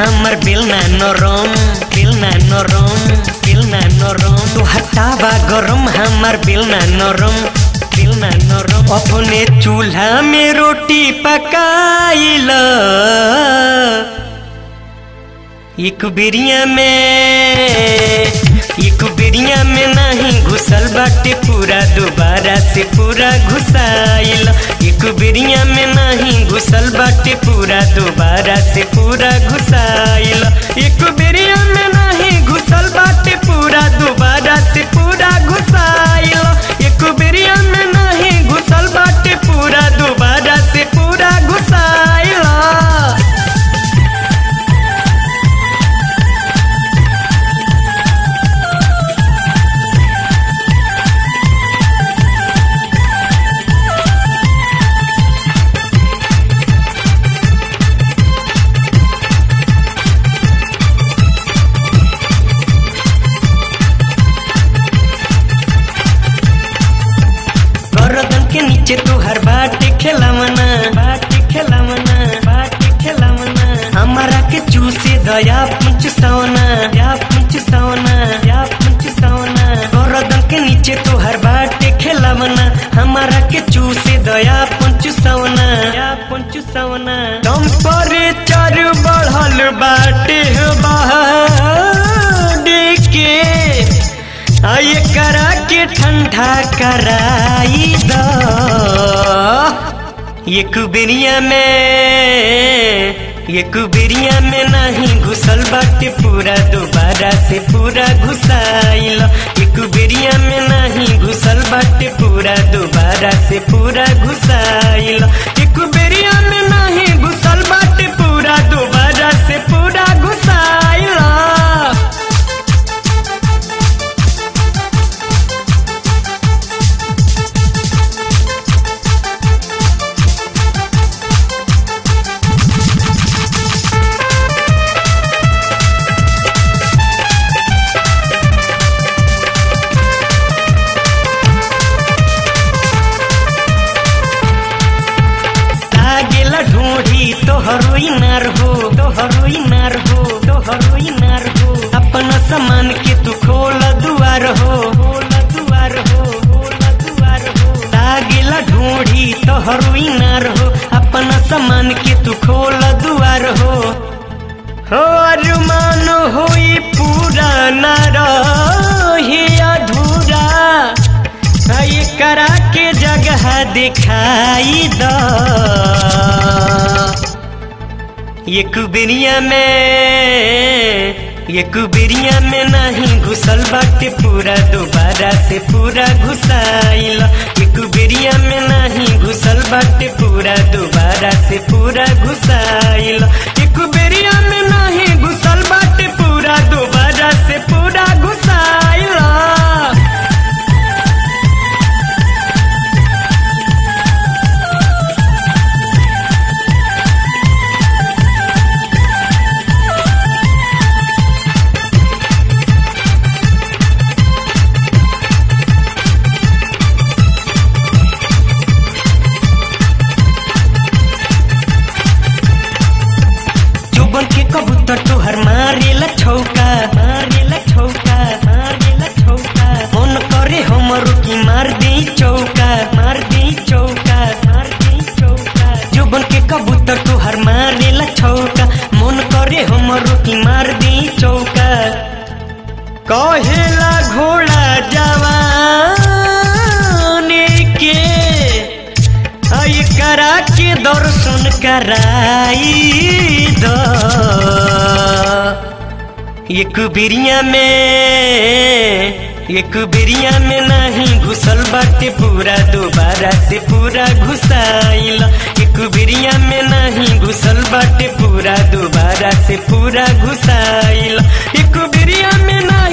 हमर बिलना नरम बिलना नरम बिलना नरम तू हटावा गरम हमर बिलना नरम बिलना नरम अपने चूल्हा में रोटी पकाइल एक बिरिया में एक बिरिया में नहीं घुसल बाटे पूरा दोबारा से पूरा घुसाइल एक बिरिया में नहीं घुसल बाटे पूरा दोबारा से पूरा घुसाइल एक बिरिया में नहीं घुसल बाटे पूरा दोबारा से पूरा घुसाइल एक बिरिया में नहीं घुसल बाटे पूरा दोबारा से पूरा घुसाइल गर्दन के नीचे तुहर बाटे खेलावना बाटे खेलावना बाटे खेलावना हमारा के चूसे दया पुंच सवना या पुंच सवना या पुंच सवना गर्दन के नीचे तुहर बाटे खेलावना हमारा के चूसे दया पुंच सवना या पुंच सवना टेम्परेचर बढ़ल बाटे बाहर के आये करा के ठंडा कराई द एक बिरिया में एक बिरिया में नहीं घुसल बाटे पूरा दोबारा से पूरा घुसाइल एक बिरिया में नहीं घुसल बाटे पूरा दोबारा से पूरा घुसाइल एक बिरिया में नहीं घुसल बाटे पूरा दोबारा से पूरा घुसाइल लागेला ढूंढी तोहरो इनार हो तोहरो इनार हो तोहरो इनार हो अपना सामान के तू खोल दुआर हो खोल दुआर हो खोल दुआर हो लागेला ढूंढी तोहरो इनार हो अपना सामान के तू खोल दुआर हो हो अरमान होई पूरा न रही अधूरा ये करा के जगह दिखाई द एक बिरिया में एक बिरिया में नहीं घुसल बाटे पूरा दोबारा से पूरा घुसाइल एक बिरिया में नहीं घुसल बाटे पूरा दोबारा से पूरा घुसाइल एक बिरिया में नहीं घुसल बाटे पूरा दोबारा से पूरा घुसाइल चुबन के कबूतर तुहर मारेला छौका मारेला छौका मारेला छौका मन करे हमर की मार दे चौका मार दे चौका मार दे चौका चुबन के कबूतर तुहर मारेला छौका मन करे हमर की मार दे चौका कहेला घोड़ा जवान के आई करा के दर्शन कराई द एक बिरिया में एक बिरिया में नहीं घुसल बाटे पूरा दोबारा से पूरा घुसाइल एक बिरिया में नहीं घुसल बाटे पूरा दोबारा से पूरा घुसाइल एक बिरिया में नहीं